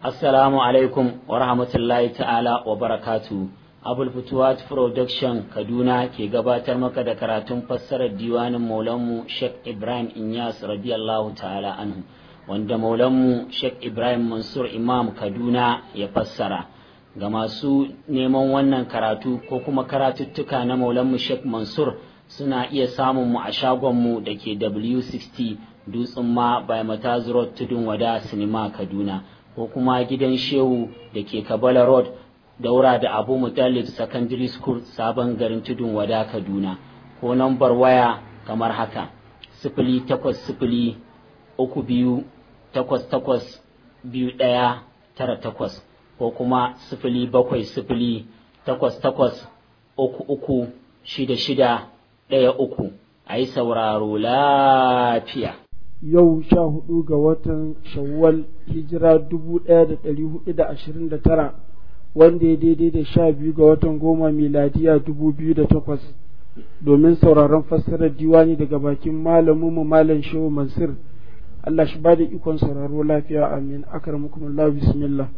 Assalamu alaikum wa rahmatullahi ta'ala wa barakatu. Abul Futuwat Production Kaduna ke gabatar maka da karatun fassarar diwanin Maulanmu Sheikh Ibrahim Inyas radiyallahu ta'ala anhu wanda Maulanmu Sheikh Ibrahim Mansur Imam Kaduna ya fassara. Ga masu neman wannan karatu ko kuma karatuttuka na Maulanmu Sheikh Mansur suna iya samun mu a shagonmu da ke W60 Dutsen ma by Mataz Road Tudun Wada Sinima Kaduna. ko kuma gidan shehu da ke kabala road daura da abu mutalib secondary school sabon garin tudun wada kaduna ko nambar waya kamar haka sifili takwas sifili uku biyu takwas takwas biyu ɗaya tara takwas ko kuma sifili bakwai sifili takwas takwas uku uku shida shida ɗaya uku a yi sauraro lafiya yau sha hudu ga watan shawwal hijira dubu ɗaya da ɗari hudu da ashirin da tara wanda ya daidai da sha biyu ga watan goma miladiya dubu biyu da takwas domin sauraron fassarar diwani daga bakin malamin mu malam shehu mansur Allah shi bada ikon sauraro lafiya amin akramukumullah bismillah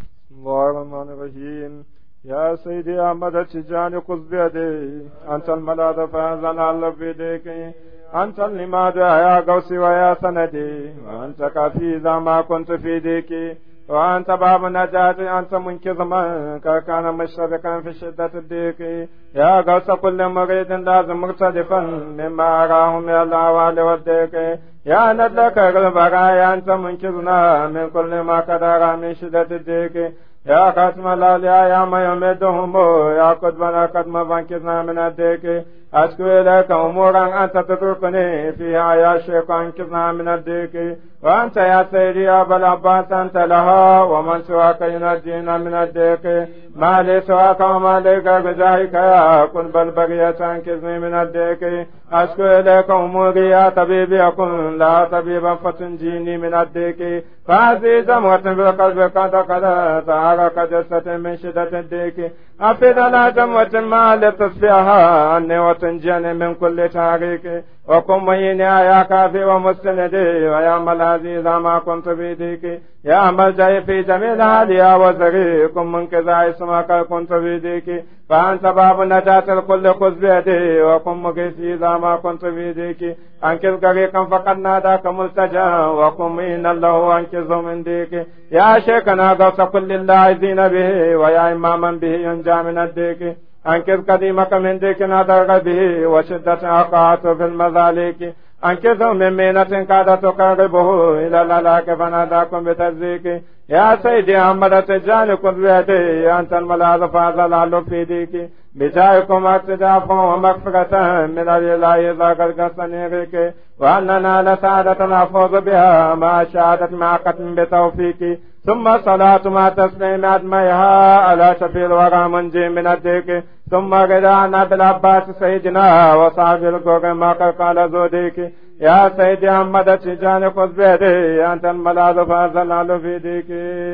الرحمن الرحيم يا سيدي أحمد تجاني خذ بيدي أنت الملاذ فأنزل على بيديك أنت لماذا يا قوسي ويا سندي وأنت كافي إذا ما كنت في ديكي وأنت باب نجاة أنت منقذ من كان مشرقا في شدة الضيق يا غوث كل مريد لازم مرتدفا مما أراه من الأوال والضيق يا ندلك البرايا أنت منقذنا من كل ما قدر من شدة الضيق يا قسم الأولياء يا ما يمدهم يا قطبنا قدم فانكذنا من الضيق أشكو إليك أمورا أنت تتركني فيها يا شيخ أنكذنا من الضيق وأنت يا سيدي يا أبا العباس أنت لها ومن سواك ينجينا من الضيق ما لي سواك وما ليك بجاهك يا كن بل بغية أنكذني من الضيق أشكو إليك أموري يا طبيبي أكن لا طبيبا فتنجيني من الضيق فهذه زمرة في القلب قد قد تعرق جسة من شدة الضيق أفيد لا جموة ما لتصفيها عني وتنجيني من كل تاريك وكن مهيني يا كافي ومستندي ويا ملاذي إذا ما كنت في ديك يا ملجأي في جميل هادي يا وزري كن من كذا اسمك كنت في ديك فأنت باب نجاة الكل خذ بيدي وكن مقيسي إذا ما كنت في ديك أنكذ غريقا فقد ناداك ملتجا وكن مين الله أنكذ من ديك يا شيخنا غوث كل اللاعزين به ويا إماما به ينجى من الديك أنكذ قديمك من ديك نادر به وشدة أقعت في المذاليك أنكذوا من مينة كادت تقربه إلى الهلاك فناداكم بتزيك يا سيدي أحمد تجاني كن بيدي أنت الملاذ فازل في ديك بجايكم اقتداف ومغفرة من الإله إذا قد قصنيك وأننا لسعادة نفوز بها ما شهادت مع ختم بتوفيق ثم صلاة ما تسليم أدميها على شفيع الورى منجي من الديك ثم غدانا بالعباس سيدنا وصحب القرى ما قال زوديك يا سيدي أحمد تجاني خذ بيدي أنت الملاذ فازل في ديك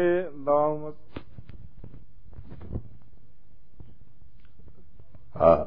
اللهم a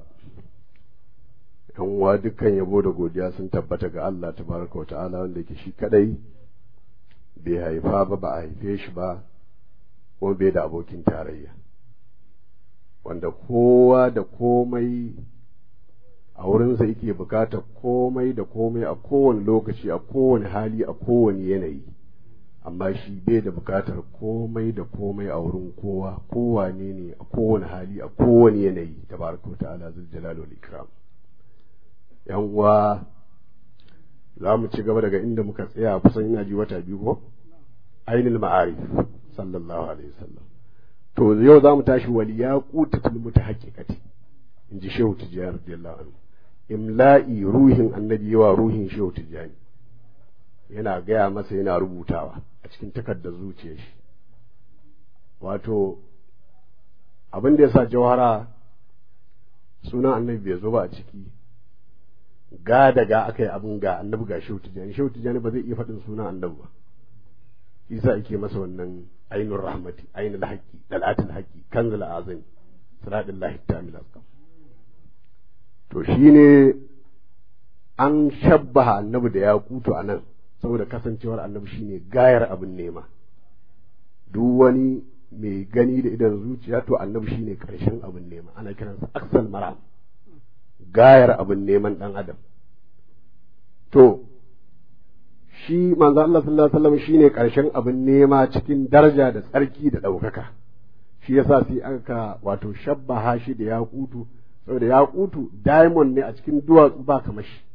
uwa dukkan yabo da godiya sun tabbata ga Allah tabaraka wa ta'ala wanda yake shi kadai bai haifa ba ba a haife shi ba ko bai da abokin tarayya wanda kowa da komai a wurinsa yake bukatar komai da komai a kowane lokaci a kowane hali a kowane yanayi amma shi bai da bukatar komai da komai a wurin kowa kowane ne a kowane hali a kowane yanayi tabaraka wa ta'ala zul jalal wal ikram yan uwa za mu ci gaba daga inda muka tsaya kusan ina ji wata biyu ko ainul ma'arif sallallahu alaihi wasallam to yau za mu tashi wal yaqutatul mutahaqqiqati in ji shehu tijani radiyallahu anhu imla'i ruhin annabi yawa ruhin shehu tijani yana gaya masa yana rubutawa a cikin takardar zuciyar shi wato abin da ya sa jawhara sunan annabi bai zo ba a ciki ga daga aka yi abin ga annabi ga shehu tijani shehu tijani ba zai iya faɗin sunan annabi ba isa ake masa wannan ainul rahmati ainul haqqi dalatul haqqi kanzul azim siradul lahi tamil asqam to shine an shabbaha annabi da ya kutu a nan saboda kasancewar annabi shine gayar abin nema duk wani mai gani da idan zuciya to annabi shine karshen abin nema ana kiransa aksal maram gayar abin neman dan adam to shi manzo Allah sallallahu alaihi wasallam shine karshen abin nema cikin daraja da tsarki da ɗaukaka shi yasa sai aka wato shabbaha shi da yakutu saboda yakutu diamond ne a cikin duwatsu ba kamar shi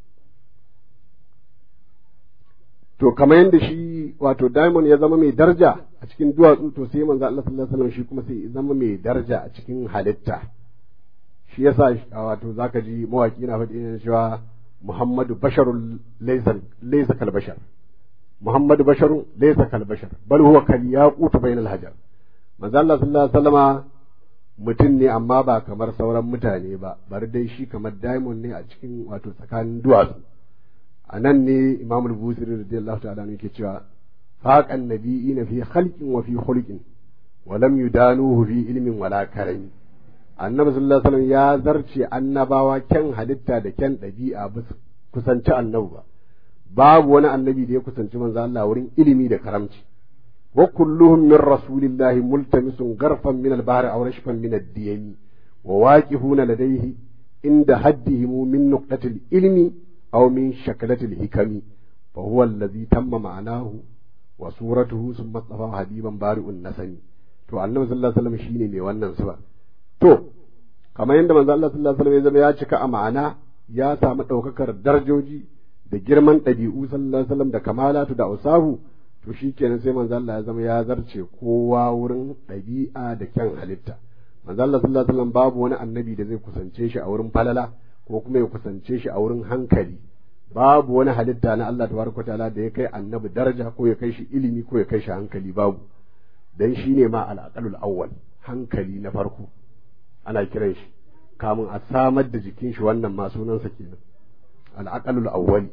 to kamar yadda shi wato diamond ya zama mai daraja a cikin duwatsu to sai manzo Allah sallallahu alaihi wasallam shi kuma sai zama mai daraja a cikin halitta shi yasa wato zaka ji mawaki na faɗi ne cewa Muhammadu basharun laysa laysa kal bashar Muhammadu basharun laysa kal bashar bal huwa kal yaqut bainal hajar manzo Allah sallallahu alaihi wasallama mutum ne amma ba kamar sauran mutane ba bari dai shi kamar diamond ne a cikin wato tsakanin duwatsu a nan ne imam al-busiri radiyallahu ta'ala ne ke cewa faqan nabiyina fi khalqin wa fi khulqin wa lam yudanuhu fi ilmin wala karami annabi sallallahu alaihi wasallam ya zarce annabawa kyan halitta da kyan ɗabi'a ba kusanci annabi ba babu wani annabi da ya kusanci manzo Allah wurin ilimi da karamci wa kulluhum min rasulillahi multamisun garfan min al-bahr aw rashfan min ad-diyami wa waqifuna ladayhi inda haddihim min nuqtatil ilmi أو من شكلة الحكم فهو الذي تم معناه وصورته ثم اصطفى حبيبا بارئ النسم to annabi sallallahu alaihi wasallam shine mai wannan sifa to kamar yadda manzo Allah sallallahu alaihi wasallam ya zama ya cika a ma'ana ya samu daukakar darajoji da girman ɗabi'u sallallahu alaihi wasallam da kamalatu da usahu to shikenan sai manzo Allah ya zama ya zarce kowa wurin ɗabi'a da kyan halitta manzo Allah sallallahu alaihi wasallam babu wani annabi da zai kusance shi a wurin falala ko kuma ya kusance shi a wurin hankali babu wani halitta na Allah tabaraka ta'ala da ya kai annabi daraja ko ya kai shi ilimi ko ya kai shi hankali babu dan shi ne ma al'aqalul awwal hankali na farko ana kiran shi kamun a samar da jikin shi wannan ma sunansa kenan al'aqalul awwali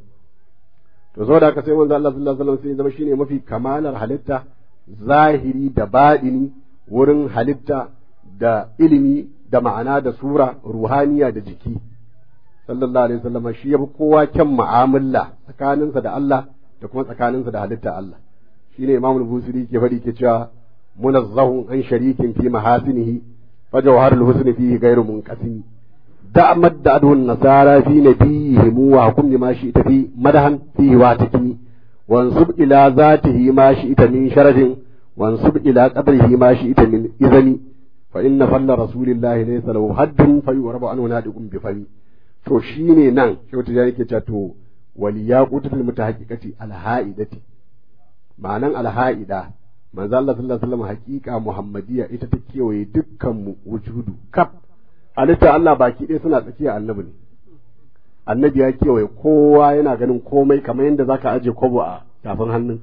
to saboda haka sai manzo Allah sallallahu alaihi wasallam sai zama shine mafi kamalar halitta zahiri da baɗini wurin halitta da ilimi da ma'ana da sura ruhaniya da jiki sallallahu alaihi wasallam shi yafi kowa kyan mu'amala tsakaninsa da Allah da kuma tsakaninsa da halitta Allah shine Imam al-Busiri ke faɗi ke cewa munazzahun an sharikin fi mahasinihi fa jawharul husni fihi ghairu munqasim da madda adun nasara fi nabiyihim wa hukum ma shi ita fi madahan fihi wa takimi wansub ila zatihi ma shi ita min sharafin wansub ila qadrihi ma shi ita min izani fa inna falla rasulillahi laysa lahu haddun fa yurabu anhu nadiqun bi fami to shi ne nan kyautu ya yake cewa to waliya qutul mutahaqqiqati alha'idati ma'anan alha'ida manzo Allah sallallahu alaihi wasallam haqiqa muhammadiyya ita ta kewaye dukkan mu wujudu kaf halitta Allah baki ɗaya suna tsakiya annabi ne annabi ya kewaye kowa yana ganin komai kamar yadda zaka aje kwabo a tafin hannun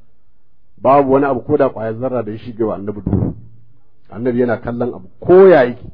babu wani abu ko da ƙwayar zarra da ya shige wa annabi duhu annabi yana kallon abu ko ya yake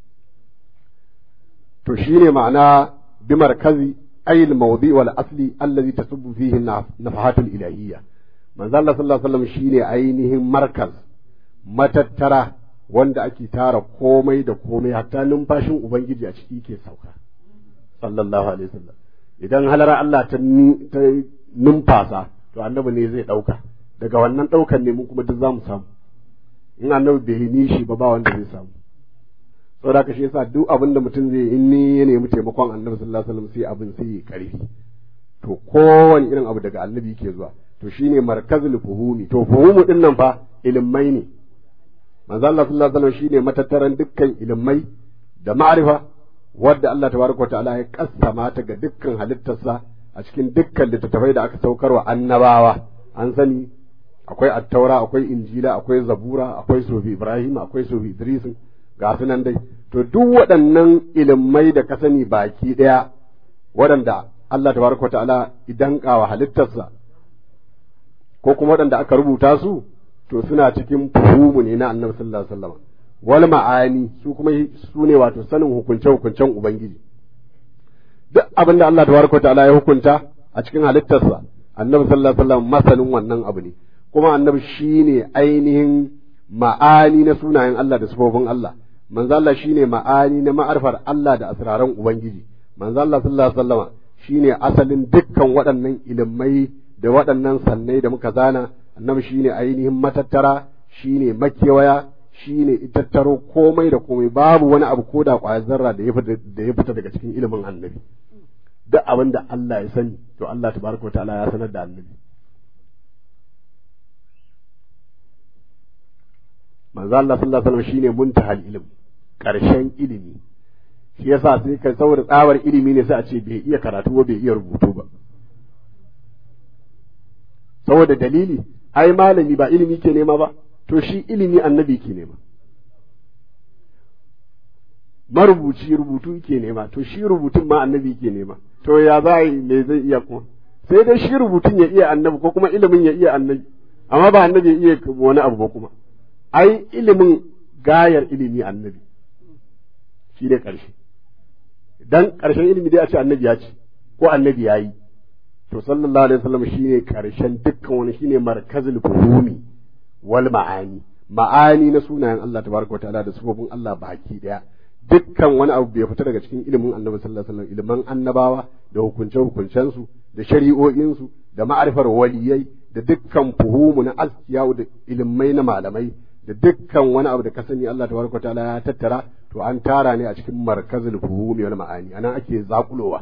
to shine ma'ana bi markazi ayil mawdi wal asli allazi tasubbu fihi nafahatul ilahiyya manzo Allah sallallahu alaihi wasallam shine ainihin markaz matattara wanda ake tara komai da komai hatta numfashin ubangiji a ciki ke sauka sallallahu alaihi wasallam idan halara Allah ta numfasa to annabi ne zai dauka daga wannan daukan ne mun kuma duk zamu samu in annabi bai yi nishi ba ba wanda zai samu saboda haka shi yasa duk abin da mutum zai in ni ya nemi taimakon annabi sallallahu alaihi wasallam sai abin sai ya karfi to kowane irin abu daga annabi yake zuwa to shine markazul fuhumi to fuhumu din nan fa ilimai ne manzo Allah sallallahu alaihi wasallam shine matattaran dukkan ilimai da ma'rifa wadda Allah tabaraka wa ta'ala ya kassama ta ga dukkan halittarsa a cikin dukkan littattafai da aka saukarwa annabawa an sani akwai attaura akwai injila akwai zabura akwai sofi ibrahim akwai sofi idris ga su nan dai to duk waɗannan ilimai da ka sani baki ɗaya waɗanda Allah tabaraka ta'ala idan kawa halittarsa ko kuma waɗanda aka rubuta su to suna cikin fuhumu ne na annabi sallallahu alaihi wasallam wal ma'ani su kuma su ne wato sanin hukunce hukuncen ubangiji duk abin da Allah tabaraka ta'ala ya hukunta a cikin halittarsa annabi sallallahu alaihi wasallam masanin wannan abu ne kuma annabi shine ainihin ma'ani na sunayen Allah da sifofin Allah manzo Allah shine ma'ani na ma'arfar Allah da asraran ubangiji manzo Allah sallallahu alaihi wasallam shine asalin dukkan waɗannan ilimai da waɗannan sannai da muka zana annabi shine ainihin matattara shine makewaya shine itattaro komai da komai babu wani abu ko da ƙwayar zarra da ya fita daga cikin ilimin annabi duk abin da Allah ya sani to Allah tabaraka ta'ala ya sanar da annabi manzo Allah sallallahu alaihi wasallam shine muntahal ilm karshen ilimi shi yasa sai kai saboda tsawar ilimi ne sai a ce bai iya karatu ba bai iya rubutu ba saboda dalili ai malami ba ilimi ke nema ba to shi ilimi annabi ke nema marubuci rubutu ke nema to shi rubutun ma annabi ke nema to ya za yi me zai iya kuma sai dai shi rubutun ya iya annabi ko kuma ilimin ya iya annabi amma ba annabi ya iya wani abu ba kuma ai ilimin gayar ilimi annabi shi ne ƙarshe dan ƙarshen ilimi dai a ce annabi ya ce ko annabi ya yi to sallallahu alaihi wasallam shine ƙarshen dukkan wani shine markazul fuhumi wal ma'ani ma'ani na sunayen Allah tabaraka wa ta'ala da sifofin Allah baki daya dukkan wani abu bai fita daga cikin ilimin annabi sallallahu alaihi wasallam ilimin annabawa da hukunce hukuncensu da shari'o'insu da ma'arifar waliyai da dukkan fuhumu na askiya da ilimai na malamai da dukkan wani abu da ka sani Allah tabaraka ta'ala ya tattara to an tara ne a cikin markazul fuhumi wal ma'ani anan ake zakulowa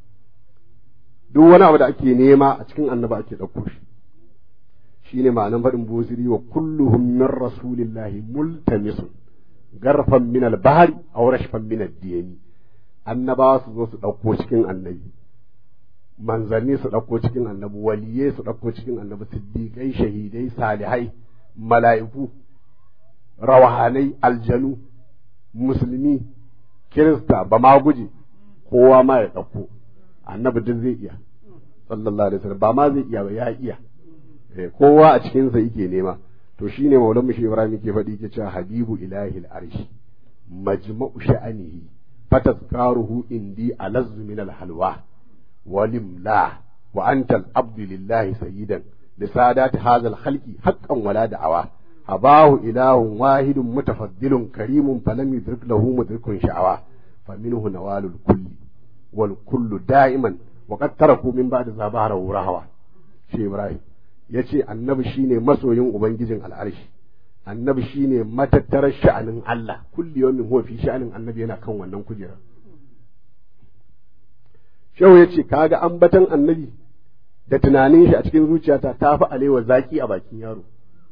duk wani abu da ake nema a cikin annaba ake ɗauko shi shine ma'anan faɗin busiri wa kulluhum min rasulillahi multamisun garfan min al-bahri aw rashfan min ad-diyani annabawa su zo su ɗauko cikin annabi manzanni su ɗauko cikin annabi waliyai su ɗauko cikin annabi siddiƙai shahidai salihai mala'iku rawahanai aljanu musulmi kirista ba ma guje kowa ma ya ɗauko annabi duk zai iya sallallahu alaihi wasallam ba ma zai iya ba ya iya kowa a cikinsa yake nema to shine maulan mushi ibrahim yake faɗi yake cewa habibu ilahi al-arshi majma'u sha'anihi fatazkaruhu indi alazzu min al-halwa walimla wa anta al-abdu lillahi sayyidan lisadat hadha al-khalqi haqqan wala da'awa habahu ilahun wahidun mutafaddilun karimun falam yudrik lahu mudrikun sha'awa faminhu nawalul kulli wal kullu da'iman wa qad taraku min ba'di zabahara rahawa shi ibrahim yace annabi shine masoyin ubangijin al'arshi annabi shine matattarar sha'anin Allah kulli yawmin huwa fi sha'anin annabi yana kan wannan kujera shehu yace kaga ambatan annabi da tunanin shi a cikin zuciyata ta fi alewa zaki a bakin yaro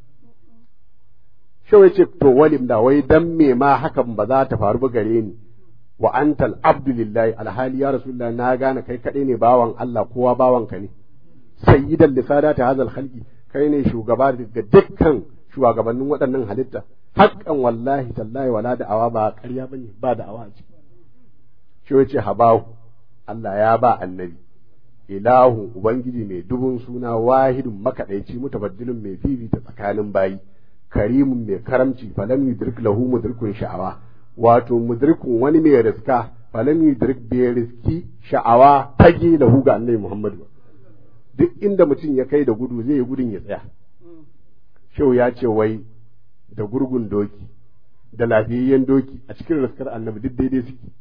shehu yace to walim da wai dan me ma hakan ba za ta faru ba gare ni wa antal abdulillahi alhali ya rasulullah na gane kai kadai ne bawan Allah kowa bawanka ne sayyidan lisadati hadal khalqi kai ne shugaba daga dukkan shugabannin waɗannan halitta haƙƙan wallahi tallahi wala da'awa ba ƙarya bane ba da'awa a ciki shi yace habahu Allah ya ba annabi ilahu ubangiji mai dubun suna wahidun makaɗaici mutabaddilun mai fifita tsakanin bayi karimun mai karamci falam yudrik lahu mudrikun sha'awa wato mudrikun wani mai riska falam yudrik bai riski sha'awa tage lahu ga annabi Muhammadu duk inda mutum ya kai da gudu zai yi gudun ya tsaya shehu ya ce wai da gurgun doki da lafiyayyen doki a cikin raskar annabi duk daidai suke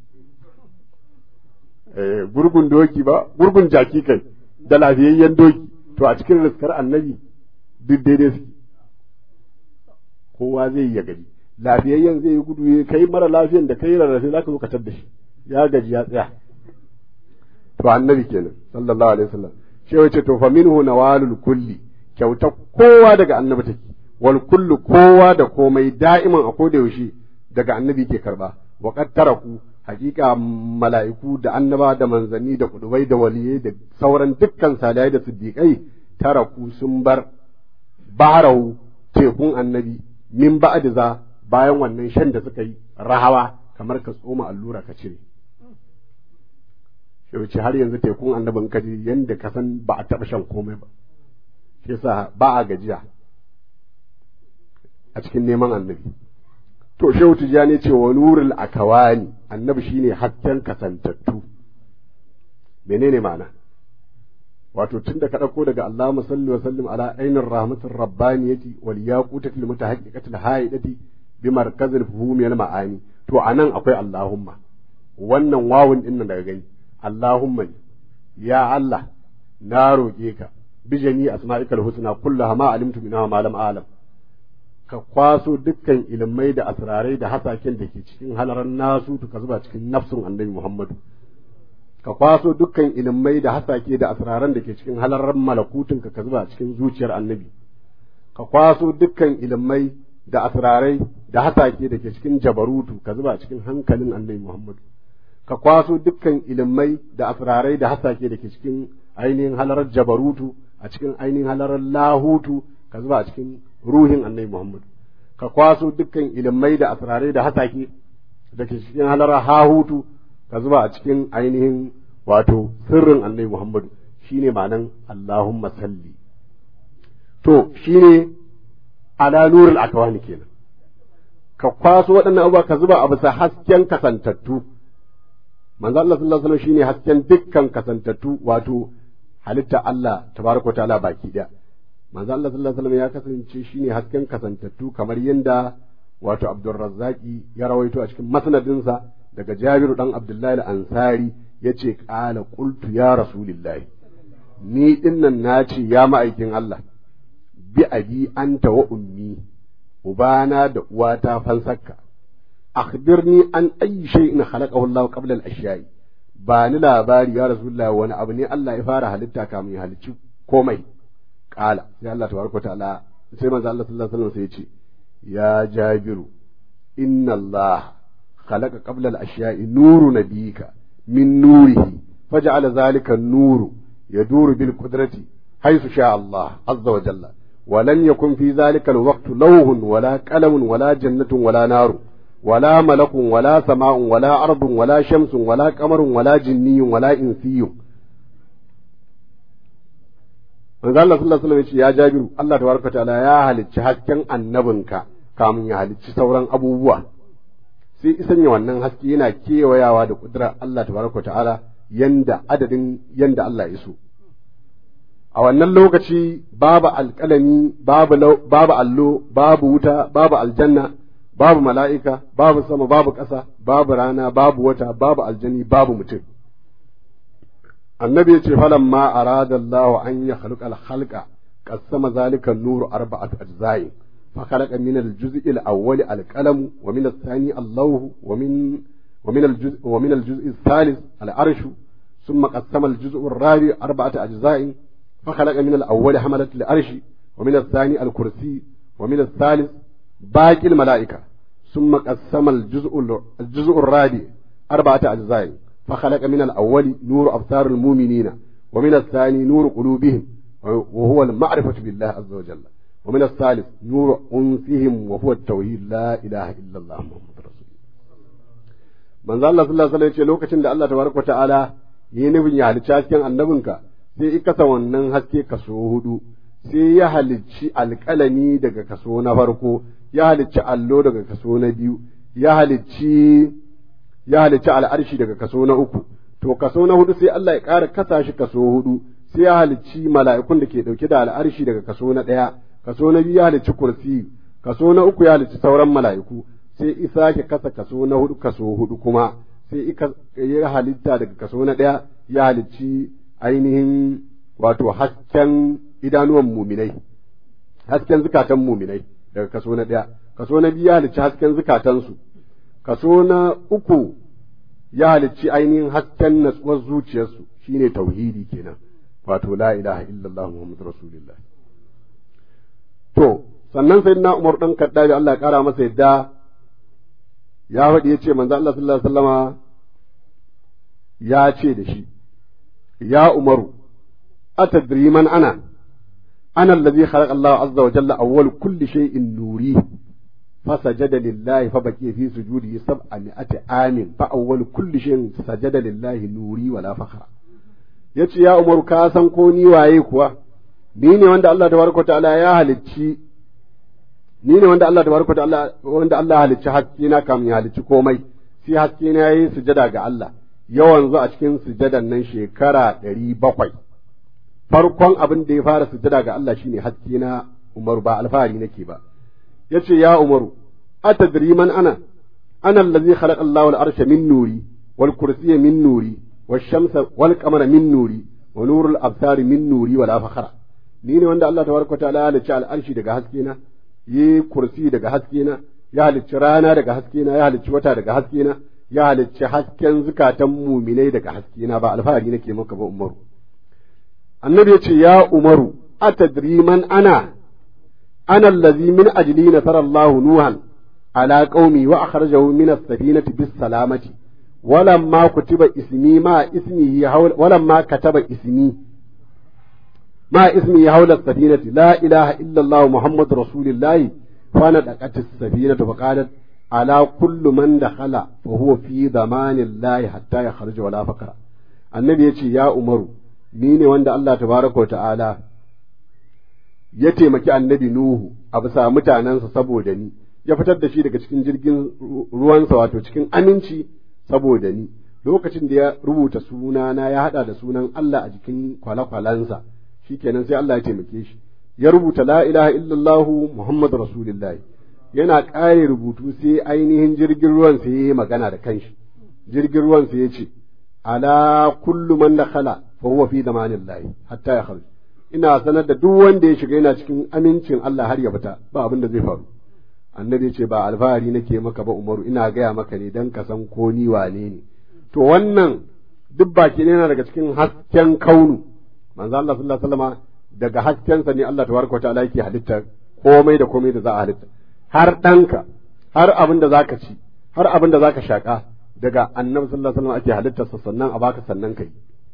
gurgun doki ba gurgun jaki kai da lafiyayyen doki to a cikin raskar annabi duk daidai suke kowa zai yi ya gaji lafiyayyen zai yi gudu ya kai mara lafiyan da kai rarrafe za ka zo ka tar da shi ya gaji ya tsaya to annabi kenan sallallahu alaihi wasallam shi wace to fa minhu nawalul kulli kyauta kowa daga annabi take wal kullu kowa da komai da'iman a koda yaushe daga annabi ke karba wa qad taraku hakika mala'iku da annaba da manzanni da kudubai da waliyai da sauran dukkan salihai da siddiqai taraku sun bar baharahu tekun annabi min ba'd za bayan wannan shan da suka yi rahawa kamar ka tsoma allura ka cire shi har yanzu tekun annabin kaji yanda ka san ba a taɓa shan komai ba shi yasa ba a gajiya a cikin neman annabi to shehu tijani ce wa nurul akawani annabi shine hasken kasantattu menene ma'ana wato tun da ka ɗauko daga Allahumma salli wa sallim ala ainin rahmatir rabbaniyati wal yaqutatil mutahaqqiqatil haidati bi markazil fuhumi al ma'ani to anan akwai Allahumma wannan wawun din daga gani Allahumma ya Allah na roƙe ka bi jami asma'ikal husna kullaha ma alimtu minha ma lam alam ka kwaso dukkan ilimai da asrarai da hasaken da ke cikin halaran nasu ka zuba cikin nafsun annabi Muhammadu ka kwaso dukkan ilimai da hasake da asraran da ke cikin halaran malakutun ka zuba cikin zuciyar annabi ka kwaso dukkan ilimai da asrarai da hasake da ke cikin jabarutu ka zuba cikin hankalin annabi Muhammadu ka kwaso dukkan ilimai da asrarai da hasake da ke cikin ainihin halarar jabarutu a cikin ainihin halarar lahutu ka zuba a cikin ruhin annabi Muhammadu ka kwaso dukkan ilimai da asrarai da hasake da ke cikin halarar hahutu ka zuba a cikin ainihin wato sirrin annabi Muhammadu shine ma'anan Allahumma salli to shine ala nurul akwani kenan ka kwaso waɗannan abubuwa ka zuba a bisa hasken kasantattu manzo Allah sallallahu alaihi wasallam shine hasken dukkan kasantattu wato halitta Allah tabaraka ta'ala baki daya manzo Allah sallallahu alaihi wasallam ya kasance shine hasken kasantattu kamar yadda wato Abdurrazzaqi ya rawaito a cikin masnadinsa daga Jabiru dan Abdullahi al-Ansari yace qala qultu ya rasulillahi ni dinnan nace ya ma'aikin Allah bi abi anta wa ummi ubana da uwata fansakka akhbirni an ayyi shay'in khalaqahu Allah qabla al-ashya'i ba ni labari ya rasulullahi wani abu ne Allah ya fara halitta kamun ya halicci komai kala sai Allah tabaraka ta'ala sai manzo Allah sallallahu alaihi wasallam sai ya ce ya jabiru inna Allah khalaqa qabla al-ashya'i nuru nabika min nurihi faj'ala dhalika an-nuru yaduru bil qudrati haythu sha Allah azza wa jalla ولن يكن في ذلك الوقت لوح ولا قلم ولا جنة ولا نار ولا ملك ولا سماء ولا أرض ولا شمس ولا قمر ولا جني ولا إنسي manzo Allah sallallahu alaihi wasallam ya Jabiru Allah tabaraka ta'ala ya halicci hasken annabinka kamun ya halicci sauran abubuwa sai isanya wannan haske yana kewayawa da kudura Allah tabaraka ta'ala yanda adadin yanda Allah ya so a wannan lokaci babu alƙalami babu babu allo babu wuta babu aljanna babu mala'ika babu sama babu ƙasa babu rana babu wata babu aljani babu mutum annabi ya ce falan ma arada Allah an ya khalqa al-khalqa qasama zalika an-nuru arba'at ajza'i fa khalaqa min al-juz'i al-awwal al-qalam wa min ath-thani Allah wa min wa min al-juz' wa min al-juz'i ath-thalith al-arsh ثم قسم الجزء الرابع أربعة أجزاء فخلق من الأول حملة العرش ومن الثاني الكرسي ومن الثالث باقي الملائكة ثم قسم الجزء الجزء الرابع أربعة أجزاء فخلق من الأول نور أبصار المؤمنين ومن الثاني نور قلوبهم وهو المعرفة بالله عز وجل ومن الثالث نور أنفهم وهو التوحيد لا إله إلا الله محمد رسول الله من الله صلى الله عليه وسلم lokacin da Allah tabaraka ta'ala yi nufin ya halicci hasken annabinka sai i kasa wannan haske kaso hudu sai ya halicci alƙalami daga kaso na farko ya halicci allo daga kaso na biyu ya halicci ya halicci al'arshi daga kaso na uku to kaso na hudu sai Allah ya ƙara kasa shi kaso hudu sai ya halicci mala'ikun da ke ɗauke da al'arshi daga kaso na ɗaya kaso na biyu ya halicci kursi kaso na uku ya halicci sauran mala'iku sai isa ke kasa kaso na hudu kaso hudu kuma sai ya halitta daga kaso na ɗaya ya halicci ainihin wato hasken idanuwan muminai hasken zukatan muminai daga kaso na ɗaya kaso na biyu ya halicci hasken zukatansu kaso na uku ya halicci ainihin hasken natsuwar zuciyarsu shine tauhidi kenan wato la ilaha illallah muhammadu rasulullah to sannan sai na umar ɗan kaddabi Allah ya ƙara masa yadda ya faɗi ya ce manzo Allah sallallahu alaihi wasallama ya ce da shi ya umaru atadri man ana ana allazi khalaqa Allah azza wa jalla awwal kulli shay'in nuri فسجد لله فبقي في سجوده سبعمائة عام فأول كل شيء سجد لله نوري ولا فخر yace ya umaru ka san ko ni waye kuwa ni ne wanda Allah tabaraka ta'ala ya halicci ni ne wanda Allah tabaraka ta'ala wanda Allah halicci haske na kam ya halicci komai sai haske na yayi sujada ga Allah yawan zu a cikin sujadan nan shekara ɗari bakwai farkon abin da ya fara sujada ga Allah shine haske na Umaru ba alfahari nake ba yace ya Umaru atadri man ana ana allazi khalaqa Allahu al-arsha min nuri wal kursiyya min nuri wash shamsa wal qamara min nuri wa nurul absari min nuri wala fakhra ni ne wanda Allah tabaraka ta'ala ya halicci al-arshi daga haske na yi kursi daga haske na ya halicci rana daga haske na ya halicci wata daga haske na ya halicci hasken zukatan muminai daga haske na ba alfahari nake maka ba umaru annabi ya ce ya umaru atadri man ana ana allazi min ajli nasara Allah nuhan ala qaumi wa akhrajahu min as-safinati bis salamati ولما كتب اسمي ما اسمه حول ولما كتب اسمي ما اسمه حول السفينة لا إله إلا الله محمد رسول الله فندقت السفينة فقالت على كل من دخل فهو في ضمان الله حتى يخرج ولا فقر النبي يتي يا عمر نيني وند الله تبارك وتعالى ya taimaki annabi Nuhu a bisa mutanensa saboda ni ya fitar da shi daga cikin jirgin ruwansa wato cikin aminci saboda ni lokacin da ya rubuta sunana ya hada da sunan Allah a jikin kwale-kwalensa shikenan sai Allah ya taimake shi ya rubuta la ilaha illallah Muhammadu Rasulullah yana ƙare rubutu sai ainihin jirgin ruwan sai ya yi magana da kanshi jirgin ruwan sai ya ce ala kullu man dakhala fa huwa fi zamanillahi hatta ya kharuj ina sanar da duk wanda ya shiga yana cikin amincin Allah har ya fita ba abin da zai faru annabi ya ce ba alfahari nake maka ba umaru ina gaya maka ne dan ka san ko ni wane ne to wannan duk baki ne yana daga cikin hasken kaunu manzo Allah sallallahu alaihi wasallam daga haskensa ne Allah tabaraka wa ta'ala yake halitta komai da komai da za a halitta har ɗanka har abin da zaka ci har abin da zaka shaka daga annabi sallallahu alaihi wasallam ake halittarsa sannan a baka sannan kai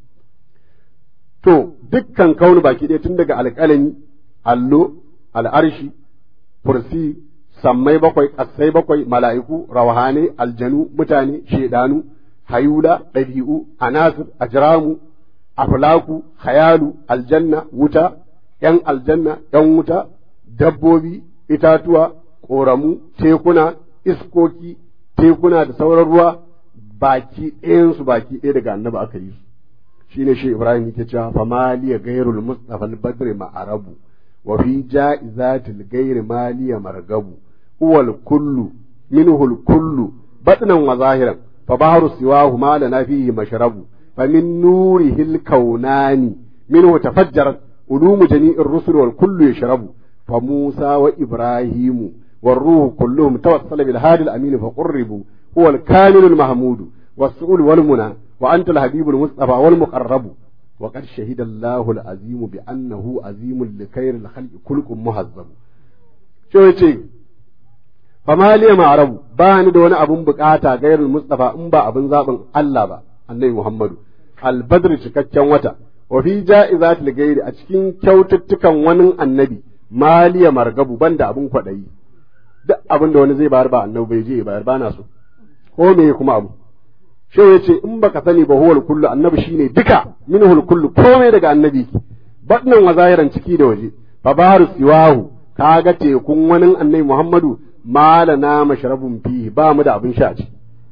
to dukkan kaunu baki ɗaya tun daga alƙalami allo al'arshi kursi sammai bakwai ƙasai bakwai mala'iku rawahane aljanu mutane shedanu hayula ɗabi'u anasir ajramu aflaku hayalu aljanna wuta ‘yan aljanna ‘yan wuta dabbobi itatuwa ƙoramu tekuna iskoki tekuna da sauran ruwa baki ɗayansu baki ɗaya daga annaba aka yi su shine shi Ibrahim yake cewa fa maliya gairul mustafa al-badri ma'arabu wa fi ja'izatil gairi maliya margabu huwal kullu minhu al-kullu batnan wa zahiran fa bahru siwahu ma lana fihi mashrabu fa min nurihi al-kaunani minhu tafajjarat ulumu jami'ir rusul wal kullu yashrabu fa Musa wa Ibrahimu والروح كلهم توصل بالهادي الأمين فقربوا هو الكامل المحمود والسؤول والمنى وأنت الحبيب المصطفى والمقرب وقد شهد الله العظيم بأنه عظيم لخير الخلق كلكم مهذب شو يجي فما لي ما عرب بان دون أبن بكاتا غير المصطفى أمبا أبن زابن الله با النبي محمد البدر cikakken wata wa fi ja'izat al-ghairi a cikin kyaututtukan wani annabi maliya margabu banda abun kwadayi duk abin da wani zai bayar ba annabi bai je bayar ba na so ko me kuma abu shehu ya ce in baka sani ba huwal kullu annabi shine duka minhul kullu komai daga annabi ki batnan wa zahiran ciki da waje fa baharu siwahu kaga tekun wani annabi muhammadu malana mashrabun fi ba mu da abin sha ci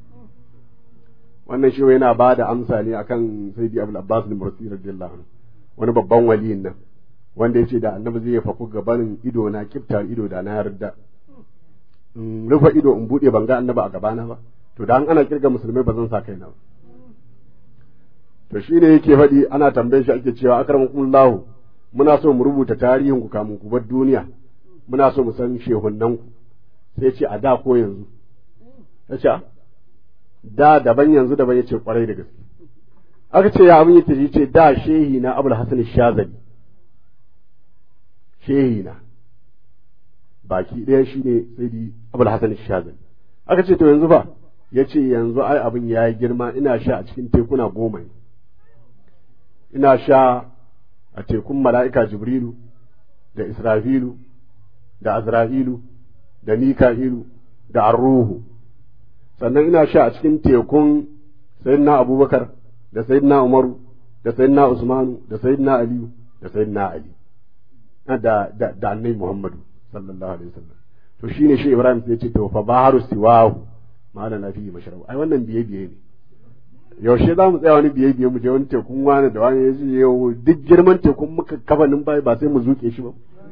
wannan shehu yana ba da amsa ne akan sayyidi abul abbas bin mursi radiyallahu anhu wani babban waliyin nan wanda ya ce da annabi zai faku gabanin ido na kiftar ido da na yarda in rufe ido in bude ban ga annaba a gabana ba to da an ana kirga musulmai ba zan sa kaina ba to shine yake faɗi ana tambaye shi ake cewa akramakumullahu muna so mu rubuta tarihin ku kamun ku bar duniya muna so mu san shehunnan ku sai ce a da ko yanzu ya ce da daban yanzu daban yace kwarai da gaske aka ce ya abin yake ce da shehi na abul hasan shazali shehi na baki ɗaya shi ne sai di abul hasan shazali aka ce to yanzu fa ya ce yanzu ai abin ya yi girma ina sha a cikin tekuna goma ne ina sha a tekun mala'ika jibrilu da israfilu da azra'ilu da mika'ilu da arruhu sannan ina sha a cikin tekun sayyidina abubakar da sayyidina umaru da sayyidina usmanu da sayyidina aliyu da sayyidina ali da da da annabi muhammadu sallallahu alaihi wasallam to shine shi Ibrahim sai ce to fa baharu siwahu mala na fi mashrabu ai wannan biye biye ne yaushe za mu tsaya wani biye biye mu je wani tekun wani da wani yaji yau duk girman tekun muka kafanin bai ba sai mu zuke shi ba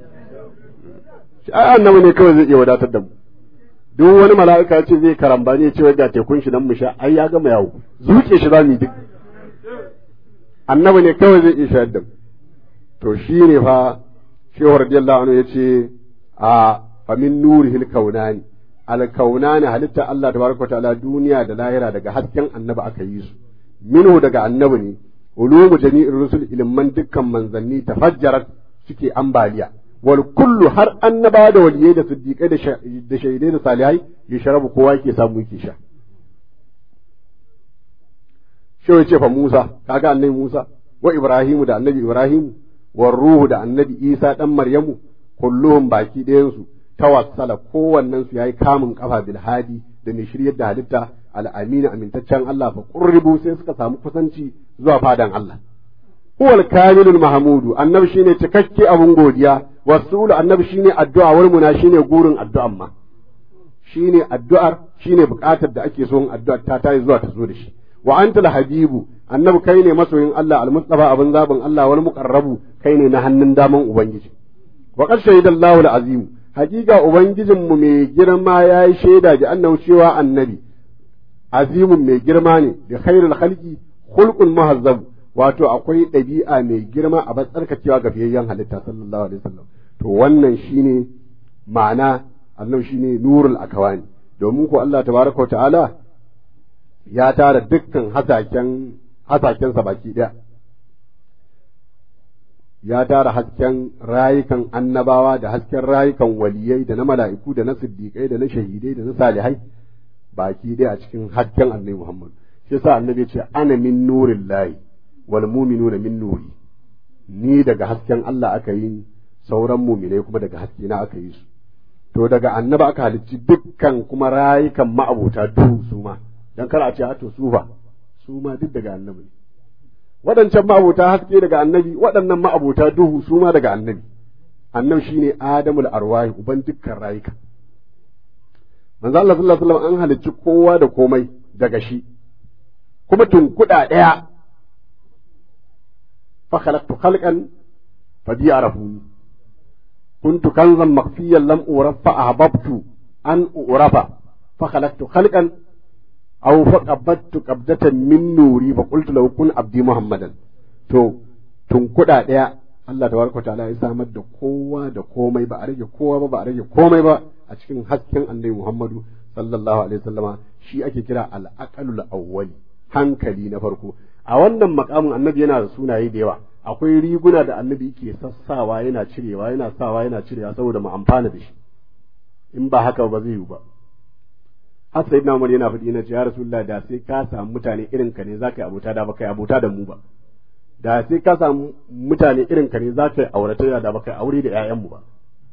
ai annabi ne kawai zai iya wadatar da mu duk wani mala'ika ya ce zai karambani ya ce ga tekun shi nan mu sha ai ya gama yawo zuke shi za mu yi duk annabi ne kawai zai iya shayar da mu to shine fa shehu radiyallahu anhu ya ce a fa min nurihil kaunani alkaunani halitta Allah tabaraka ta'ala duniya da lahira daga hasken annabi aka yi su minhu daga annabi ne ulumu jami'ir rusul ilman dukkan manzanni tafajjarat suke ambaliya wal kullu har annaba da waliyai da siddiqai da shaidai da salihai ya sharabu kowa yake samu yake sha shi ya ce fa Musa kaga annabi Musa wa Ibrahimu da annabi Ibrahimu wa ruhu da annabi Isa dan Maryamu kulluhum baki ɗayan su tawassala kowannen su yayi kamun kafa bil hadi da mai shiryar da halitta al-amina amintaccen Allah fa qurribu sai suka samu kusanci zuwa fadan Allah huwal kamilul mahmudu annabi shine cikakke abun godiya wasulu annabi shine addu'a wal muna shine gurin addu'an ma shine addu'ar shine bukatar da ake so addu'ar ta tayi zuwa ta zo da shi wa antal habibu annabi kai ne masoyin Allah al-mustafa abin zabin Allah wal muqarrabu kai ne na hannun daman ubangiji wa qad shahidallahu al-azim hakika ubangijinmu mai girma yayi shaida ji annahu cewa annabi azimun mai girma ne da khairul khalqi khulqun muhazzab wato akwai ɗabi'a mai girma a batsarkacewa ga fiyayyen halitta sallallahu alaihi wasallam to wannan shine ma'ana annabi shine nurul akawani domin ko Allah tabaraka ta'ala ya tara dukkan hasaken hasakensa baki ɗaya ya tara hasken rayukan annabawa da hasken rayukan waliyai da na mala'iku da na siddiƙai da na shahidai da na salihai baki ɗaya a cikin hasken annabi Muhammad shi yasa annabi ya ce ana min nurin lahi wal mu'minuna min nuri ni daga hasken Allah aka yi sauran mu'minai kuma daga haske na aka yi su to daga annaba aka halicci dukkan kuma rayukan ma'abota duhu su ma dan kar a ce a to su ba su ma duk daga annabi ne waɗancan ma'abota haske daga annabi waɗannan ma'abota duhu su ma daga annabi annabi shine adamul arwahi uban dukkan rayuka manzo Allah sallallahu alaihi wasallam an halicci kowa da komai daga shi kuma tunkuɗa ɗaya fa khalaqtu khalqan fa bi arafuni kuntu kanzan makhfiyan lam uraf fa ahbabtu an urafa fa khalaqtu khalqan aw fa qabadtu qabdatan min nuri fa qultu law kun abdi muhammadan to tunkuɗa ɗaya Allah tabaraka ta'ala ya samar da kowa da komai ba a rage kowa ba ba a rage komai ba a cikin hasken annabi Muhammadu sallallahu alaihi wasallama shi ake kira al-aqalul awwali hankali na farko a wannan makamin annabi yana da sunaye da yawa akwai riguna da annabi yake sassawa yana cirewa yana sawa yana cirewa saboda mu amfana da shi in ba haka ba zai yiwu ba har sai na yana faɗi na ce ya rasulullah da sai ka samu mutane irin ka ne zaka yi abota da baka yi abota da mu ba da sai ka samu mutane irin ka ne zaka yi auratayya da baka yi aure da ƴaƴanmu ba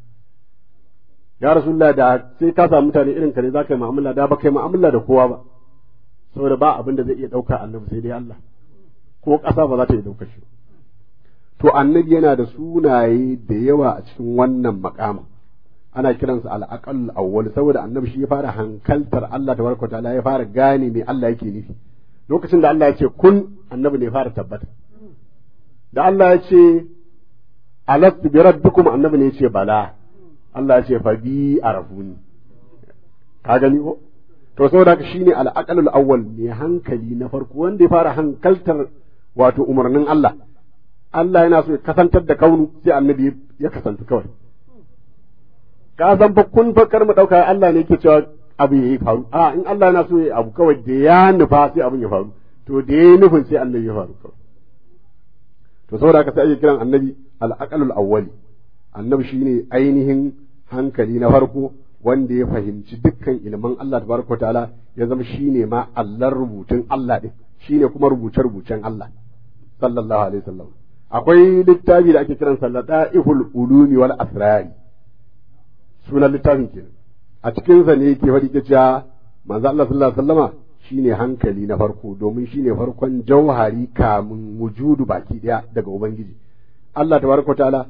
ya rasulullah da sai ka samu mutane irin ka ne zaka yi mu'amala da baka yi mu'amala da kowa ba saboda ba abin da zai iya ɗauka annabi sai dai Allah ko ƙasa ba za ta iya ɗauka shi to annabi yana da sunaye da yawa a cikin wannan makamin ana kiransa al-aqal awwal saboda annabi shi ya fara hankaltar Allah tabaraka ta'ala ya fara gane me Allah yake nufi lokacin da Allah ya ce kun annabi ne ya fara tabbata da Allah ya ce alastu bi rabbikum annabi ne ya ce bala Allah ya ce fa bi arafuni ka gani ko to saboda haka shine al-aqalul awwal ne hankali na farko wanda ya fara hankaltar wato umarnin Allah Allah yana so ya kasantar da kaunu sai annabi ya kasanta kawai ka san fa kun fa kar mu dauka Allah ne yake cewa abu yayi faru a in Allah yana so ya abu kawai da ya nufa sai abun ya faru to da ya nufin sai annabi ya faru kawai to saboda haka sai ake kiran annabi al-aqalul awwali annabi shine ainihin hankali na farko wanda ya fahimci dukkan ilman Allah tabaraka ta'ala ya zama shine ma Allah rubutun Allah din shine kuma rubuce rubucen Allah sallallahu alaihi wasallam akwai littafi da ake kiran sallata'ihul ulumi wal asrari sunan littafin kenan a cikin sa ne yake faɗi cewa manzo Allah sallallahu alaihi wasallama shine hankali na farko domin shine farkon jauhari kamun wujudu baki daya daga ubangiji Allah tabaraka ta'ala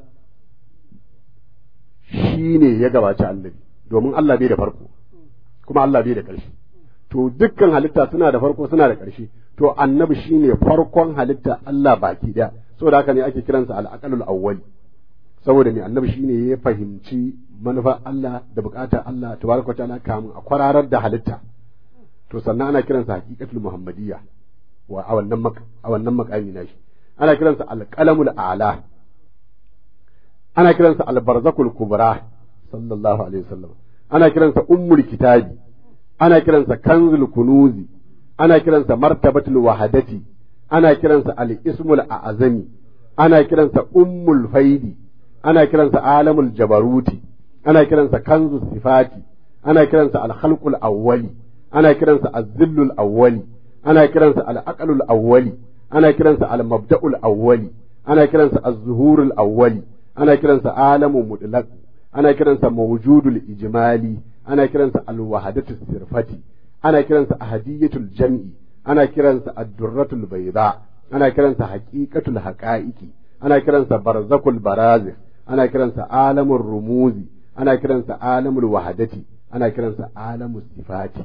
shine ya gabaci annabi domin Allah bai da farko kuma Allah bai da ƙarshe to dukkan halitta suna da farko suna da ƙarshe to annabi shine farkon halitta Allah baki daya saboda haka ne ake kiransa al-aqalul awwali saboda ne annabi shine ya fahimci manufar Allah da bukatar Allah tabaraka ta'ala kamun a kwararar da halitta to sannan ana kiransa haqiqatul muhammadiyya wa a wannan a wannan makami nashi ana kiransa al-qalamul a'la ana kiransa al-barzakul kubra sallallahu alaihi wasallam ana kiransa ummul kitabi ana kiransa kanzul kunuzi ana kiransa martabatul wahadati ana kiransa al-ismul a'zami ana kiransa ummul faidi ana kiransa alamul jabaruti ana kiransa kanzu sifati ana kiransa al-khalqul awwali ana kiransa az-zillul awwali ana kiransa al-aqlul awwali ana kiransa al-mabda'ul awwali ana kiransa az-zuhurul awwali ana kiransa alamun mutlaq ana kiransa mawjudul ijmali ana kiransa al-wahadatu sirfati ana kiransa ahadiyatul jam'i ana kiransa ad-durratul bayda ana kiransa haqiqatul haqa'iqi ana kiransa barzakul barazikh ana kiransa alamur rumuzi ana kiransa alamul wahadati ana kiransa alamus sifati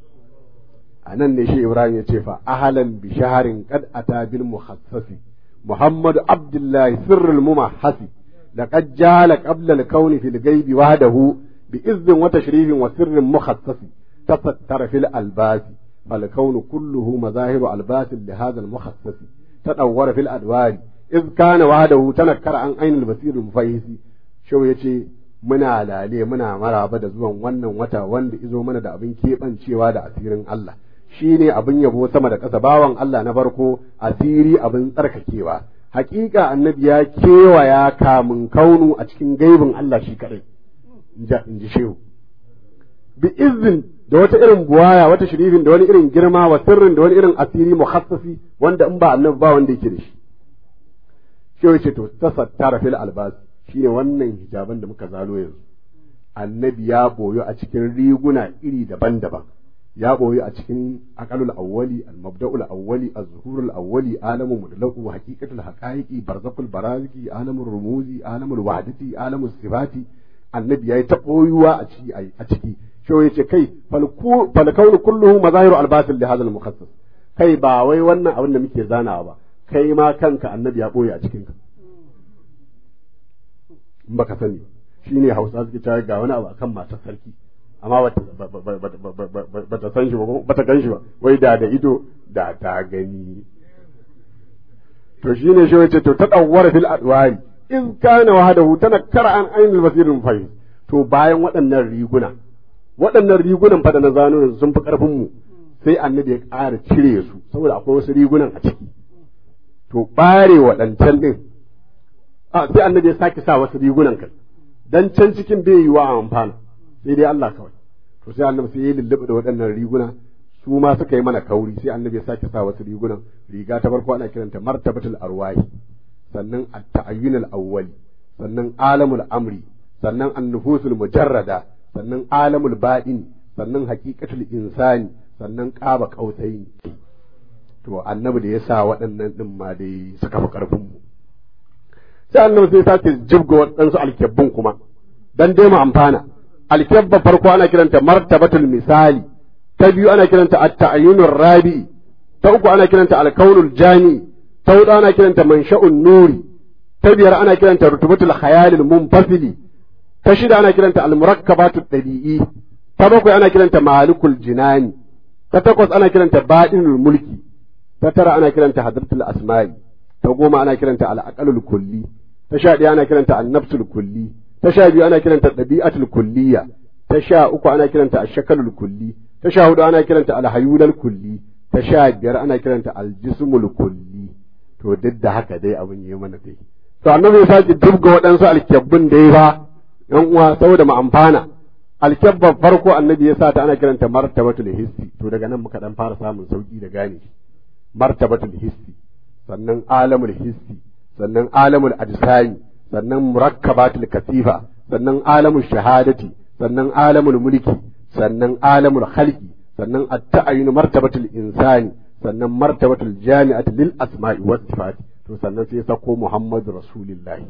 anan ne shi Ibrahim ya ce fa ahlan bi shaharin qad ata bil muhassasi محمد عبد الله سر الممحس لقد جال قبل الكون في الغيب وحده بإذن وتشريف وسر مخصص تستر في الألباس فالكون كله مظاهر ألباس لهذا المخصص تدور في الأدوار إذ كان وحده تنكر عن عين البصير المفيس شو يشي muna lale muna maraba da zuwan wannan wata wanda izo mana da abin keɓancewa da asirin Allah shi ne abin yabo sama da ƙasa bawan Allah na farko asiri abin tsarkakewa hakika annabi ya kewaya kamun kaunu a cikin gaibin Allah shi kaɗai in ji shehu bi izin da wata irin buwaya wata shirifin da wani irin girma wa sirrin da wani irin asiri muhassasi wanda in ba annabi ba wanda yake da shi shehu ce to tasattara fil albas shine wannan hijaban da muka zalo yanzu annabi ya boyo a cikin riguna iri daban-daban ya boye a cikin aqalul awwali al-mabda'ul awwali az-zuhurul awwali alamu mudlaqu haqiqatul haqaiqi barzakul baraziki alamul rumuzi alamul wahdati alamul sifati annabi yayi ta boyuwa a ciki a ciki sho yace kai fal kaunu kulluhu mazahiru albasil li hadha al-mukhassas kai ba wai wannan abin da muke zanawa ba kai ma kanka annabi ya boye a cikin ka in baka sani shine hausa suke cewa ga wani abu akan matar sarki amma ba ta san shi ba ba ta gan shi ba wai da da ido da ta gani to shine shi wace to ta dawwara fil adwari in kana wahadahu tana kara an ainul basirin fahim to bayan waɗannan riguna waɗannan rigunan fa da na zano sun fi karfin mu sai annabi ya ƙara cire su saboda akwai wasu rigunan a ciki to bare waɗancan din a sai annabi ya sake sa wasu rigunan kai dan can cikin bai yi wa amfana sai dai Allah kawai to sai annabi sai ya lullube da waɗannan riguna su ma suka yi mana kauri sai annabi ya sake sa wasu rigunan riga ta farko ana kiranta martabatul arwahi sannan at-ta'ayyun al-awwali sannan alamul amri sannan an-nufusul mujarrada sannan alamul baɗin sannan haqiqatul insani sannan qaba qausaini to annabi da ya sa waɗannan din ma dai suka fi karfin mu sai annabi sai sake jibga waɗansu alkebbun kuma dan dai mu amfana alkyabba farko ana kiranta martabatul misali ta biyu ana kiranta at-ta'ayyunur rabi ta uku ana kiranta al-kaunul jami ta hudu ana kiranta mansha'un nuri ta biyar ana kiranta rutubatul khayalil munfasili ta shida ana kiranta al-murakkabatut dabi'i ta bakwai ana kiranta malikul jinani ta takwas ana kiranta badinul mulki ta tara ana kiranta hadratul asma'i ta goma ana kiranta al-aqalul kulli ta sha ɗaya ana kiranta an-nafsul kulli ta sha biyu ana kiranta ɗabi'atul kulliya ta sha uku ana kiranta ashakalul kulli ta sha hudu ana kiranta alhayulal kulli ta sha biyar ana kiranta aljismul kulli to duk da haka dai abin yi mana dai to annabi ya sake dubga waɗansu alkyabbun dai ba yan uwa saboda mu amfana alkyabban farko annabi ya sa ta ana kiranta martabatul hissi to daga nan muka dan fara samun sauki da gane martabatul hissi sannan alamul hissi sannan alamul ajsami sannan murakkabatul kasifa sannan alamul shahadati sannan alamul mulki sannan alamul khalqi sannan at-ta'ayyun martabatul insani sannan martabatul jami'ati lil asma'i was sifati to sannan sai sako muhammadu rasulullahi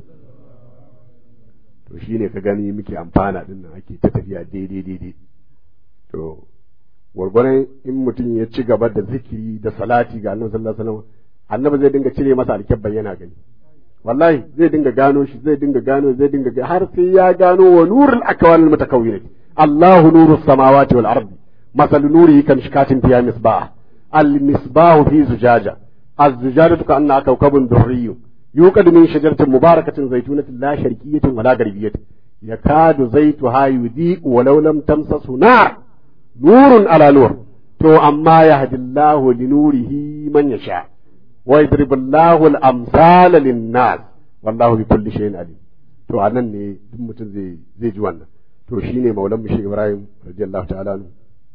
to shine ka gani muke amfana din nan ake ta tafiya daidai daidai to gwargwaron in mutum ya ci gaba da zikiri da salati ga annabi sallallahu alaihi wasallam annabi zai dinga cire masa alkyabban yana gani wallahi zai dinga gano shi zai dinga gano zai dinga har sai ya gano wa nurul akwal mutakawwinat Allahu nurus samawati wal ardi masal nurihi kan shikatin fiya misbah al misbah fi zujaja az zujajatu ka anna kawkabun durriyyu yuqad min shajaratin mubarakatin zaytunatin la sharqiyyatin wala garbiyatin yakadu zaituha yudi walau lam tamsasu nar nurun ala nur to amma yahdillahu linurihi man yasha wa yadribullahu al-amsala lin-nas wallahu bi kulli shay'in alim to anan ne duk mutum zai zai ji wannan to shine maulan mushi Ibrahim radiyallahu ta'ala anhu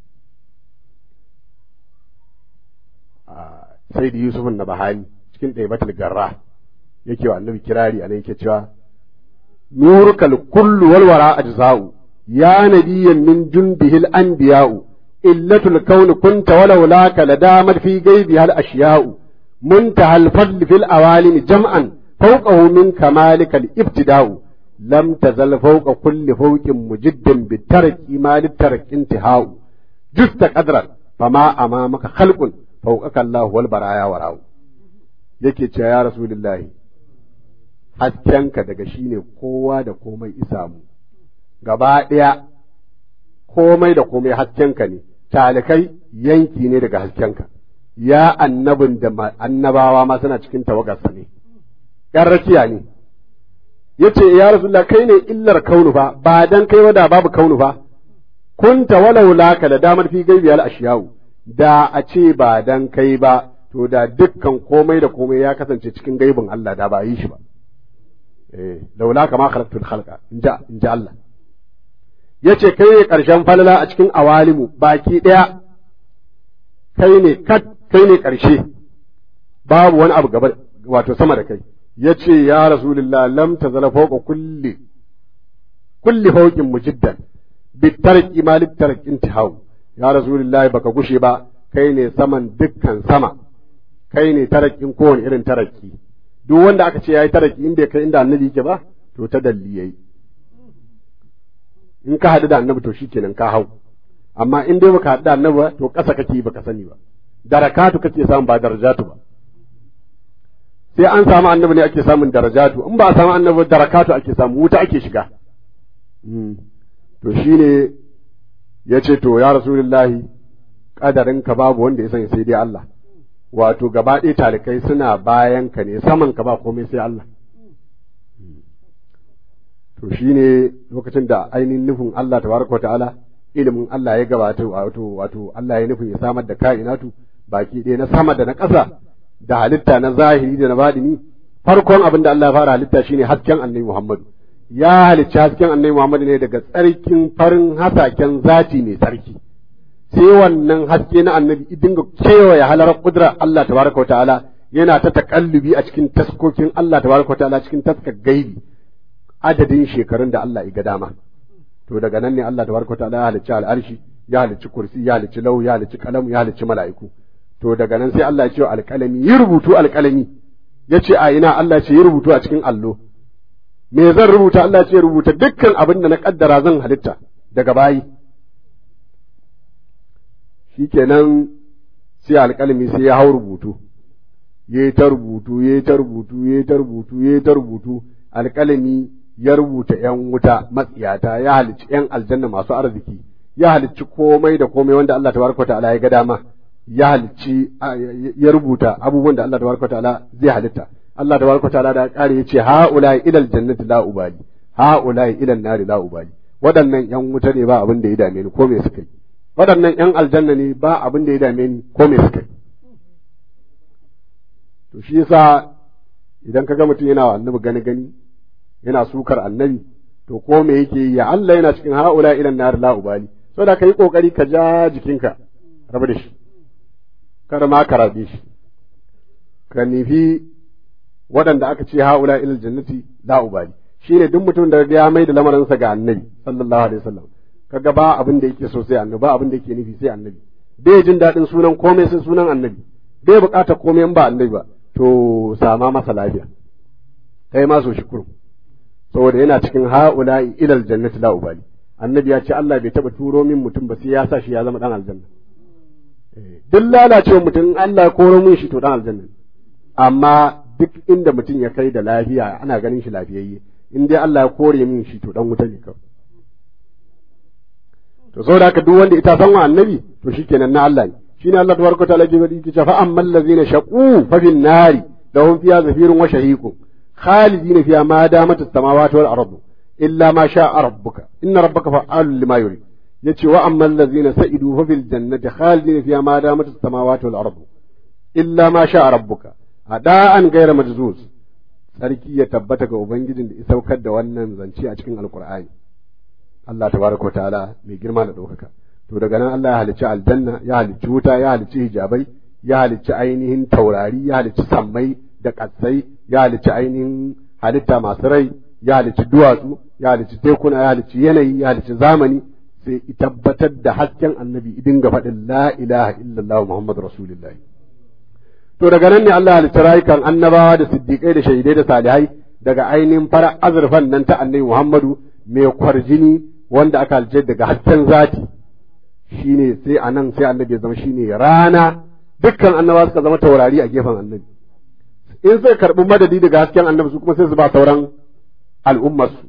sai da Yusuf na bahani cikin ɗaibatul garra yake wa annabi kirari anan yake cewa nurukal kullu wal wara ajza'u ya nabiyyan min jundihil anbiya'u illatul kawn kunta walau laka ladamat fi ghaibi hal ashiya'u منتهى الفضل في الأوالم جمعا فوقه من كمالك الابتداء لم تزل فوق كل فوق مجد بالترك ما للترك انتهاء جست قدرا فما أمامك خلق فوقك الله والبرايا وراء yake ce ya rasulullahi haskenka daga shi ne kowa da komai isamu gaba ɗaya komai da komai haskenka ne talikai yanki ne daga haskenka ya annabin da annabawa ma suna cikin tawagarsa ne ‘yan rakiya ne ya ce ya rasulullah kai ne illar kaunu fa ba dan kai da babu kaunu fa kunta walau laka da damar fi gaibiyar ashiyawu da a ce ba dan kai ba to da dukkan komai da komai ya kasance cikin gaibin Allah da ba yi shi ba eh laula kama khalaqtul khalqa inja inja Allah yace kai ne karshen falala a cikin awalimu baki daya kai ne kat kai ne karshe babu wani abu gaba wato sama da kai yace ya rasulullah lam tazala fawqa kulli kulli fawqin mujiddan bitarki malik tark intihau ya rasulullah baka gushe ba kai ne saman dukkan sama kai ne tarakin kowane irin taraki duk wanda aka ce yayi taraki in bai kai inda annabi yake ba to ta dalli yayi in ka haɗu da annabi to shikenan ka hau amma in dai baka haɗu da annabi ba to ƙasa kake baka sani ba darakatu kake samu ba darajatu ba sai an samu annabi ne ake samun darajatu in ba a samu annabi darakatu ake samu wuta ake shiga to shine ya ce to ya rasulullahi ka babu wanda ya sani sai dai Allah wato gaba ɗaya talikai suna bayan ka ne saman ka ba komai sai Allah to shine lokacin da ainihin nufin Allah tabaraka ta'ala ilimin Allah ya gabata wato wato Allah ya nufin ya samar da kainatu baki ɗaya na sama da na ƙasa da halitta na zahiri da na badini farkon abin da Allah ya fara halitta shine hasken annabi Muhammadu ya halicci hasken annabi Muhammadu ne daga tsarkin farin hasaken zati mai tsarki sai wannan haske na annabi dinga kewaye halarar kudrar Allah tabaraka wa ta'ala yana ta takallubi a cikin taskokin Allah tabaraka wa ta'ala cikin taskar gaibi adadin shekarun da Allah ya dama to daga nan ne Allah tabaraka wa ta'ala ya halicci al'arshi ya halicci kursi ya halicci lau ya halicci kalamu ya halicci mala'iku to daga nan sai Allah ya ce alƙalami yi rubutu alƙalami ya ce a ina Allah ce yi rubutu a cikin allo me zan rubuta Allah ce rubuta dukkan abin da na kaddara zan halitta daga bayi shikenan sai alƙalmi sai ya hau rubutu ya ta rubutu ya ta rubutu ya ta rubutu ya ta rubutu alƙalmi ya rubuta ‘yan wuta matsiyata ya halicci ‘yan aljanna masu arziki ya halicci komai da komai wanda Allah tabaraka ta'ala ya ga dama ya halicci ya rubuta abubuwan da Allah tabaraka ta'ala zai halitta Allah tabaraka ta'ala da kare yace haula ilal jannati la ubali haula ilal nari la ubali waɗannan ‘yan wuta ne ba abin da ya dame ni ko me suka yi waɗannan ‘yan aljanna ne ba abin da ya dame ni ko me suka yi to shi yasa idan ka ga mutum yana wa annabi gani gani yana sukar annabi to ko me yake yi ya Allah yana cikin haula ilan nar la ubali saboda ka yi kokari ka ja jikinka rabu da shi kada ma ka rabe shi ka nufi waɗanda aka ce haula ilal jannati la ubali shine duk mutum da ya mai da lamarinsa ga annabi sallallahu alaihi wasallam kaga ba abin da yake so sai annabi ba abin da yake nufi sai annabi bai jin daɗin sunan komai sai sunan annabi bai buƙatar komai in ba annabi ba to sama masa lafiya kai ma so shi kurum saboda yana cikin ha'ula'i ilal jannati la ubali annabi ya ce Allah bai taba turo min mutum ba sai ya sa shi ya zama dan aljanna duk lalacewa mutum Allah ya koro min shi to dan aljanna amma duk inda mutum ya kai da lafiya ana ganin shi lafiyayye in dai Allah ya kore min shi to dan wuta ne kawai to saboda haka duk wanda ita san wa annabi to shikenan na Allah ne shine Allah tabaraka ta'ala ke bari kice fa ammal ladzina shaqu fa fin nari lahum fiha zafirun wa shahiqun khalidina fiha ma damat as-samawati wal ardu illa ma sha'a rabbuka inna rabbaka fa'alun lima yurid yace wa ammal ladzina sa'idu fa fil jannati khalidina fiha ma damat as-samawati wal ardu illa ma sha'a rabbuka ada'an ghayra majzuz sarki ya tabbata ga ubangijin da ya saukar da wannan zance a cikin alqur'ani Allah tabaraka ta'ala mai girma da ɗaukaka to daga nan Allah ya halicci aljanna ya halicci wuta ya halicci hijabai ya halicci ainihin taurari ya halicci sammai da ƙasai ya halicci ainihin halitta masu rai ya halicci duwatsu ya halicci tekuna ya halicci yanayi ya halicci zamani sai i tabbatar da hasken annabi idin ga faɗin la ilaha illallah muhammadu rasulullahi to daga nan ne Allah halicci rayukan annabawa da siddiƙai da shahidai da salihai daga ainihin fara azurfan nan ta annabi muhammadu mai kwarjini wanda aka halicce daga hasken zati shine sai a nan sai annabi ya zama shine rana dukkan annabawa suka zama taurari a gefen annabi in sai karɓi madadi daga hasken annabi su kuma sai su ba sauran al'ummarsu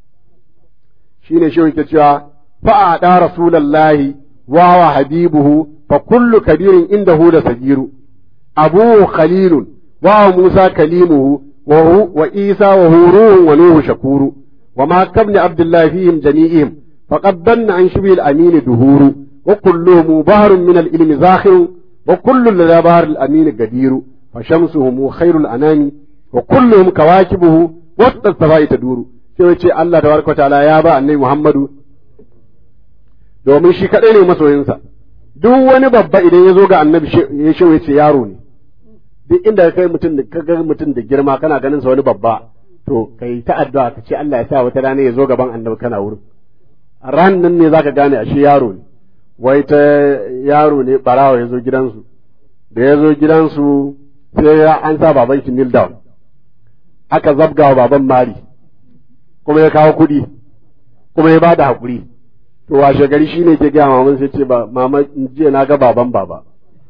shi ne shi yake cewa fa'aɗa rasulallahi wa wa habibuhu fa kullu kabirin inda hu da sagiru abuhu khalilun wa wa musa kalimuhu wa wa isa wa huruhun wa nuhu shakuru wa ma kabni abdullahi fihim jami'ihim faqad danna an shubil amin duhuru wa kulluhum bahrun min al-ilmi zakhirun wa kullu la bahr al-amin gadiru فشمسهم خير الأنام وكلهم كواكبه وسط السماء تدور sai wace Allah tabaraka wa ta'ala ya ba annabi Muhammadu domin shi kadai ne masoyinsa duk wani babba idan ya zo ga annabi ya shi ce yaro ne duk inda kai mutum da kaga mutum da girma kana ganin sa wani babba to kai ta addu'a ka ce Allah ya sa wata rana ya zo gaban annabi kana wurin ran nan ne zaka gane ashe yaro ne wai ta yaro ne barawa ya zo gidansu da ya zo gidansu sai ya an sa baban shi kneel down aka zabga wa baban mari kuma ya kawo kuɗi kuma ya bada haƙuri to washe gari shi ne ke gaya maman sai ce ba mama jiya na ga baban baba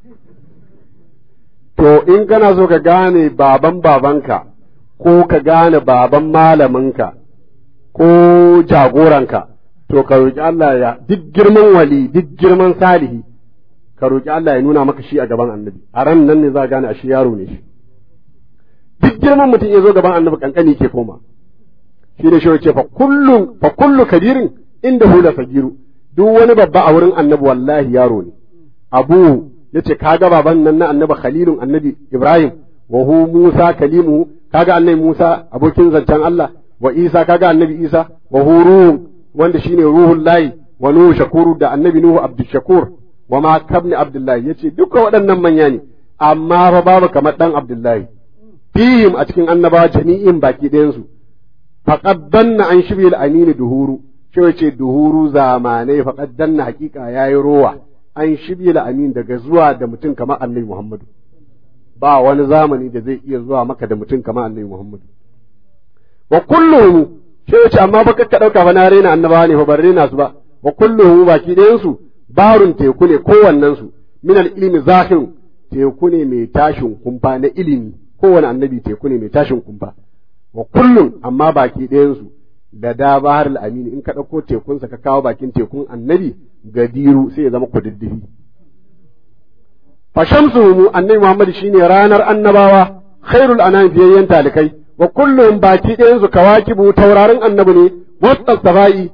to in kana so ka gane baban babanka ko ka gane baban malaminka ko jagoranka to ka roƙi Allah ya duk girman wali duk girman salihi ka roƙi Allah ya nuna maka shi a gaban annabi a ran nan ne za a gane a shi yaro ne shi duk girman mutum ya zo gaban annabi kankani ke koma shi ne shi ce fa kullu fa kullu kabirin inda hula sagiru duk wani babba a wurin annabi wallahi yaro ne abu yace kaga baban nan na annabi khalilun annabi ibrahim wa hu musa kalimu kaga annabi musa abokin zancen Allah wa isa kaga annabi isa wa hu ruhun wanda shine ruhul lahi wa nuhu shakuru da annabi nuhu abdul shakur wa ma kabni abdullahi yace duka waɗannan manya ne amma fa babu kamar dan abdullahi fihim a cikin annabawa jami'in baki ɗayan su faqad danna an shibil amini duhuru shi yace duhuru zamanai faqad danna hakika yayi rowa an shibil amin daga zuwa da mutum kamar annabi muhammadu ba wani zamani da zai iya zuwa maka da mutum kamar annabi muhammadu wa kulluhum shi yace amma ba ka dauka fa na rena annabawa ne fa ban rena su ba wa kulluhum baki ɗayan su barun teku ne kowannensu min ilimi zahirin teku ne mai tashin kumfa na ilimi kowane annabi teku ne mai tashin kumfa wa kullum amma baki ɗayansu da da bahar al'amini in ka ɗauko tekunsa ka kawo bakin tekun annabi gadiru sai ya zama kududdufi fashamsu mu annabi muhammad shine ranar annabawa khairul anam biyayyen talikai wa kullum baki ɗayansu kawakibu taurarin annabi ne wasu saba'i